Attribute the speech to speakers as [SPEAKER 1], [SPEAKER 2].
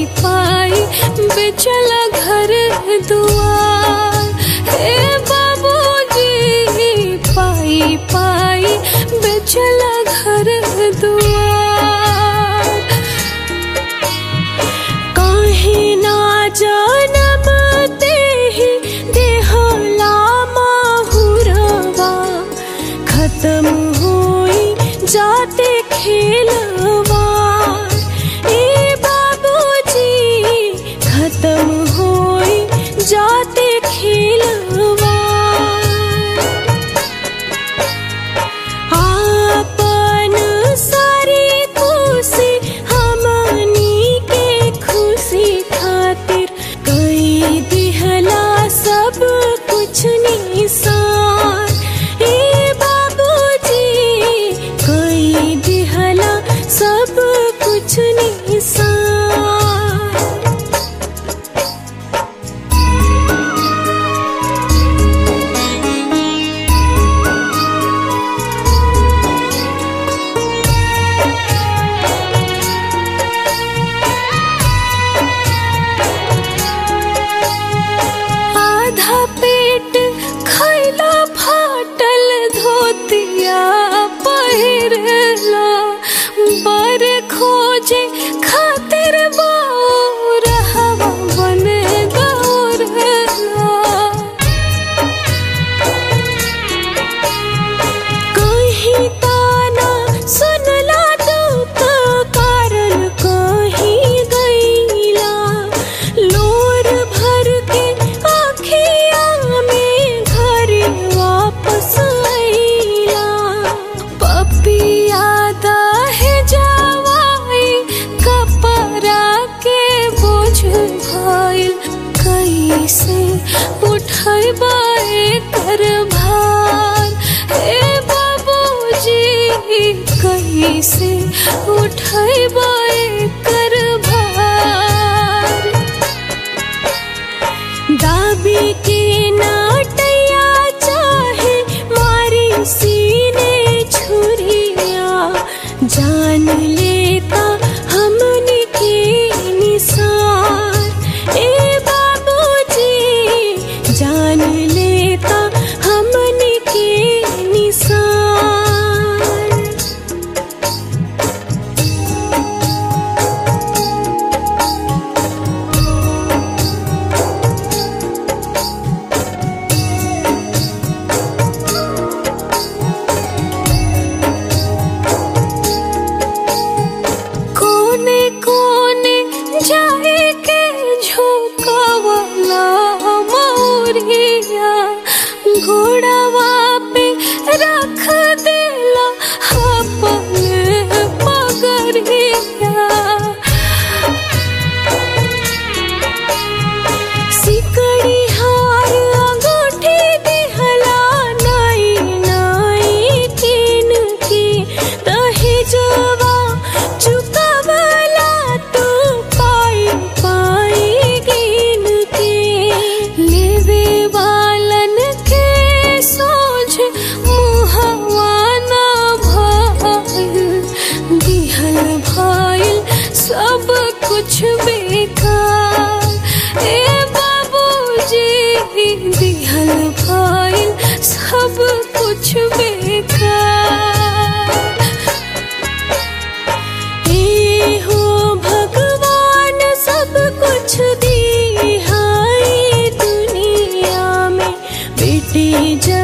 [SPEAKER 1] पाई बेचला घर दुआर हे बाबूजी पाई पाई बेचला घर दुआर काहे ना जानम तेहि देहला माहुरवा खत्म होई जाते खेलवा ए बाबूजी खत्म होई जाते खेलवा आपन सारी खुशी हमनी के खुशी खातिर कई दिहला सब कुछ निसार ए बाबूजी कई दिहला सब कुछ निसार आधा पेट खैला फाटल धोतिया पहिरला बर खोजे खातिर बाउर हवा बन गौरला कहीं ताना सुनला दुख कारण कहीं गईला लोर भर के आखिया में घर वापस आईला पपिया है जवाई कपड़ा के बोझ भइल कैसे उठैबाए कर भार हे बाबूजी कैसे उठैबाए कर भार दाबी के नाटैया चाहे मारी सीने छुरिया जान लेता हमने के निसार ए बाबूजी जान लेता हमने के निसार कोने कोने जाए के झोंकावला मौरिया घोड़ावा पे रख देला अपन पगरिया सिकड़ी हार अंगूठी दिहला नाई नाई किन की दहेजवा चुकावला तू पाई पाई गिन के लेवे वालन के सोझ मुहवा ना भइल दिहल भइल सब कुछ बेकार ए बाबूजी दिहल भइल सब कुछ बेकार ए हो भगवान सब कुछ दी है दुनिया में बेटी जब